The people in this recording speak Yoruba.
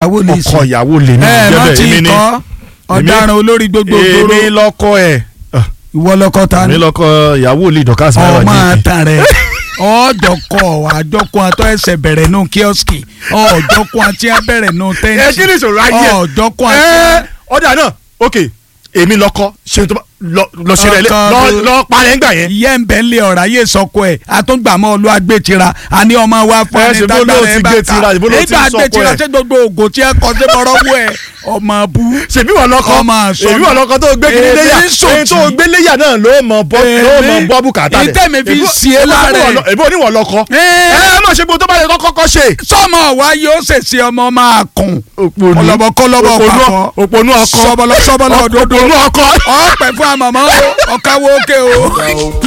ìyàwó lè ọkọ ìyàwó lè ní ẹ ìjẹ́bẹ̀ rántí èmi ni ikọ́ ọ̀daràn olórí gbogbo èmi gbòòrò lọ́kọ ẹ̀ ìwọ lọkọ ta èmi ni lọ́kọ ìyàwó lè dọ̀kásí mẹ́wàá ọmọ jẹ́ àtàn rẹ ọjọkọ àjọkọ àtọ ẹsẹ bẹ̀rẹ̀ nù kíọ́sìkì ọjọkọ àti abẹrẹ nù tẹǹtì ẹ kí ni ìṣòro ayé ẹ ọjọkọ ẹ àti ọ̀dà náà ok èmi lọ́kọ ṣe tó bá lọ lọ ṣe rẹ lẹ Ọkọ lọ ló- lọ parẹ́ ńgbà yẹn. ìyẹ́ ń bẹ̀ ń lé ọ̀rá yé sọkọ ẹ̀ àtúngbàmọ́ olú agbètira àní ọmọ wa fún Ẹ ẹni ṣe bó ló tágbára ti ẹ bá gbé ta tira, bó ló ti nígbà sọkọ agbètira ẹ̀. ṣé gbogbo ògò tí ẹ kọ sí mọ́rọ́wọ́ ẹ̀ ọmọ bú. ṣèbí wọn lọ́kọ Ọmọ àṣọ èmi wọn lọ́kọ tó gbé kiri Èmi léyà ń sòtì. èyí tó gbé léyà náà ló mọ bọ́ ló mọ Èmi- bọ́ bùkátà rẹ̀. ìtẹ̀mí fi Èbó- sí ẹ lára ẹ̀. èbó oníwọ̀n lọ́kọ. Ẹ. ẹ ẹ má ṣe gbogbo tó bá yẹ kọ́kọ́ kọ́ ṣe. sọmọ wa yóò ṣèṣe ọmọ máa kùn Òpònú. kọlọbọ kọlọbọ Òpònú- papọ̀ òpònú ọkọ. sọbọlọ sọbọlọ òdodo òpònú ọkọ. ọpẹ fún àmọmọ ọkàwọ òkè o.